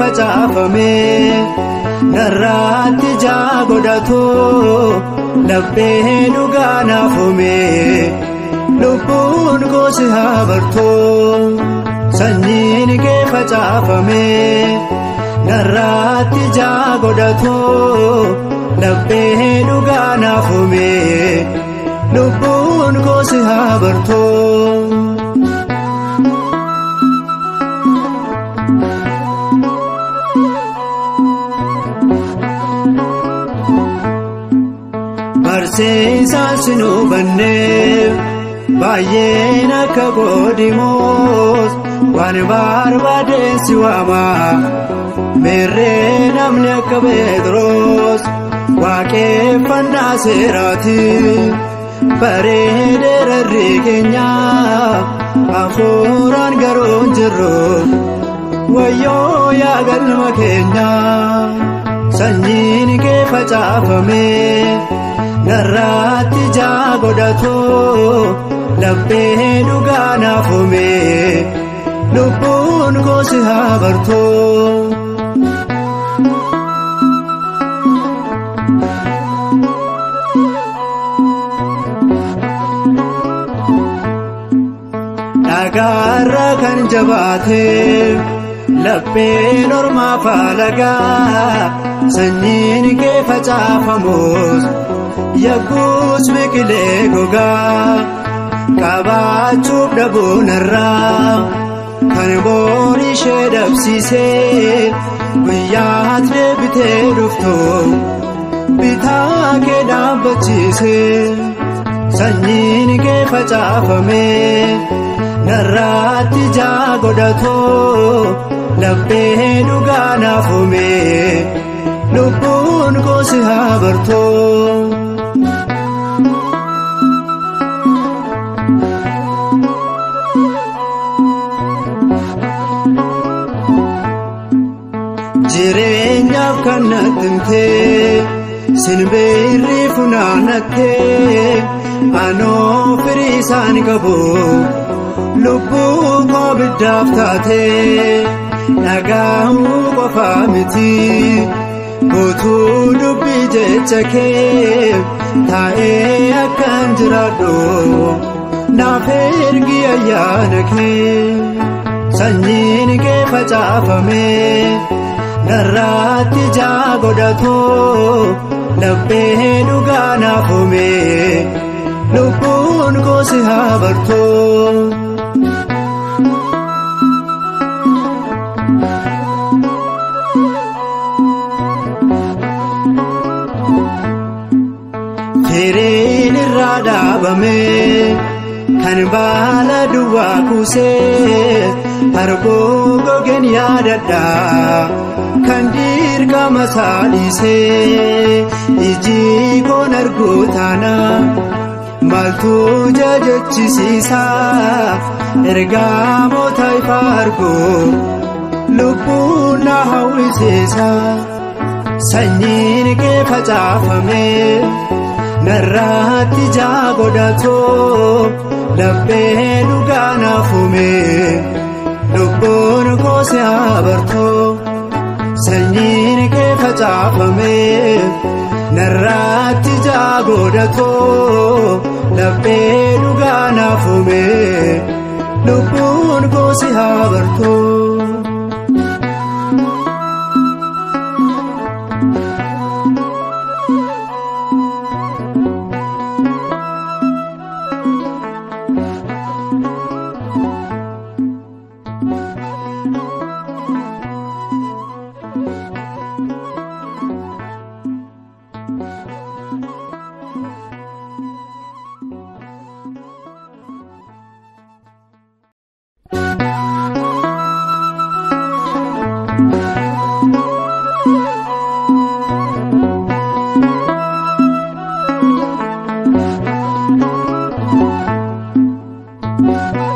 facaafame narraatti ijaa godhatu laphee dhugaa naafome lubbuun gosi haa bartu sanyiin kee facaafame narraatti ijaa godhatu laphee dhugaa naafome lubbuun gosi haa bartu. Barsiisaan sin hubanneef baay'een akka godhimuus waan barbaadeen si waama meerree namni akka Pheexroos waaqeffannaa seeraati bareedee rarri keenya hafuuraan garuu hin jirru wayyoo yaa galma keenya sanyiin kee facaafame. narraatti ijaa godhatu laphee dhugaa naafome lubbuun gosi haa bartu. Dhagaarra kan jabaate lapheen ormaa faalagaa sanyiin kee facaafamus. Yagguus biqilee gogaa qabaachuuf dhabuun irraa kan boon ishee dhabsiisee guyyaatti deebitee dhuftu bitaa kee dhaabbachiise sanyiin kee facaafame narraatti ijaa godhatu laphee dhugaa naafome lubbuun gosi haa bartu. jireenyaaf kan nattimtee sinbeerri funaannattee anoo firii isaan qabu lubbuu koo biddaaf taatee dhagaa'uu qofaa miti guutuu dubbii jecha kee taa'ee akkan jiraadhu naaf ergi ayyaana kee sanyiin kee facaafame. narraatti ijaa godhatu laphee dhugaa naafome lubbuun gosi haa bartu. Firiin irraa dhaabame kan baala duwwaa kuusee arguu gogeen yaadadha. kan dirqama saadhisee iji koon arguu taana maaltu jajachisiisa ergaa moota ifa arguu lubbuun na hawwisiisa sanyiin kee facaafame narraatti ijaa godhatu laphee dhugaa naafume lubbuun gosi haa bartu. sanyiin kee facaafame narraatti ijaa godhatu laphee dhugaa naafume lubbuun gosi haa bartu. Thank you.